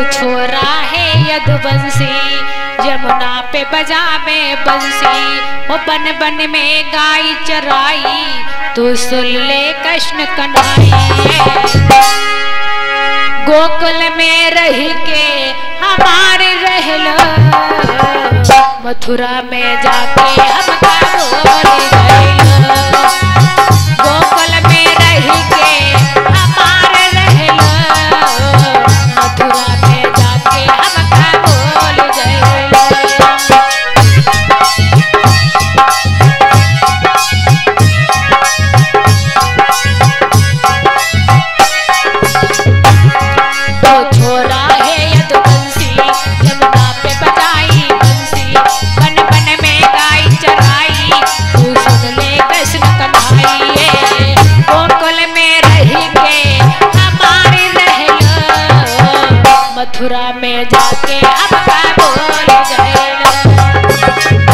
छोरा है यदुवंशी यमुना पे बजा में बंसी वो बन बन में गाय चराई तू सुन ले कृष्ण कन्हई गोकुल में रह के हमारे रहलो मथुरा में जाके हम बोल गइलो गोकुल में रह के हमारे रहलो मथुरा में जाके हम बोल गइलो तो छोरा है यदुवंशी यमुना पे बजाई बंसी बन बन में गाय चराई तू सुन ले कृष्ण कन्हई ये गोकुल में रह के हमारे रहलो मथुरा में जाके अब का बोल गइलो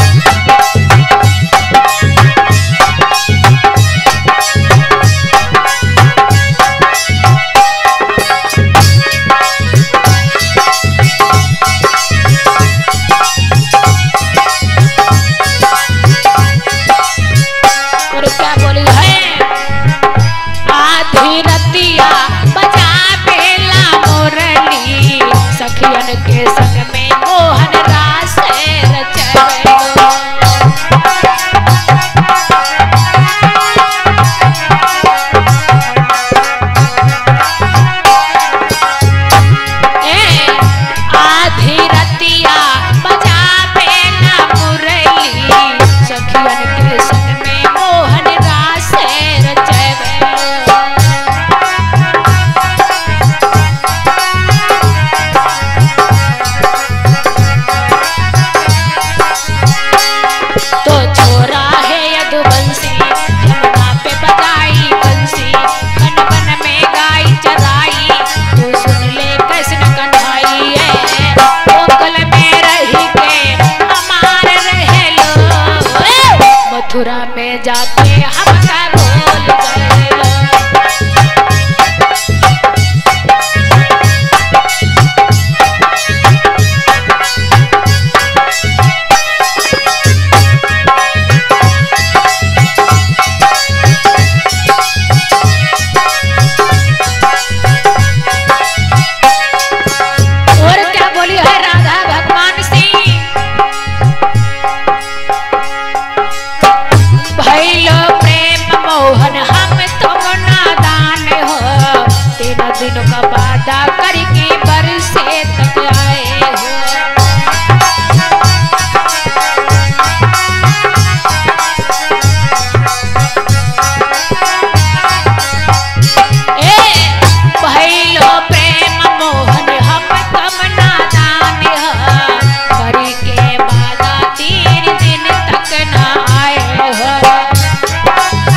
और क्या बोली है आधी रतिया बजा बेला मोरली सखियन के संग में मोहन रास रचवेलो ए आधी रतिया बजा बेला मुरली सखियन के संग में मोहन रास रचवेलो तो छोरा है यदुवंशी यमुना पे बजाई बंसी बन बन में गाय चराई तू सुन ले कृष्ण कन्हई ये गोकुल में रह के हमारे रहलो ए, मथुरा में जाके हम का बोल गइलो और क्या बोली है राधा भगवान सिंह भैलो प्रेम मोहन हम तुम नादान हो तीन दिन का वादा करके बरसे तक आए हो ए भैलो प्रेम मोहन हम कम नादान ह करी के वादा तीन दिन तक न आए हो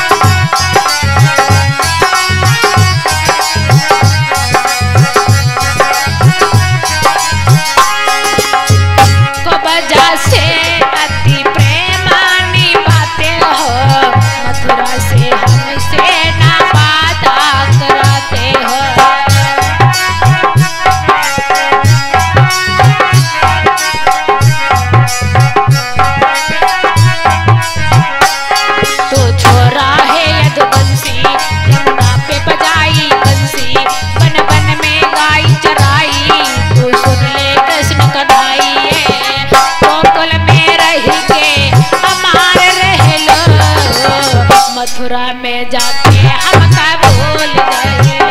को वजह से अति प्रेमानी बातें हो मथुरा से हमसे ना वादा कराते हो तो छोरा है यदुवंशी यमुना पे बजाई बंसी बन बन में गाय चराई तू सुन ले कृष्ण कन्हई ये गोकुल में रह के हमारे रहलो मथुरा में जाके हम का बोल गइलो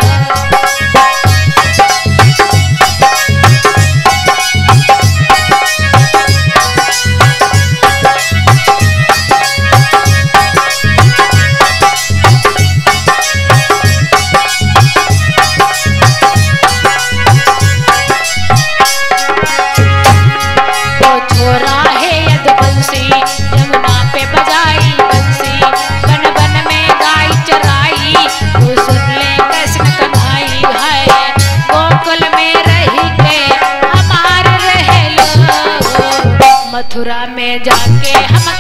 तो छोरा है यदुवंशी यमुना पे बजाई बंसी बन बन में गाय चराई तू सुन ले कृष्ण कन्हई है गोकुल में रह के हमारे रहलो मथुरा में जाके हम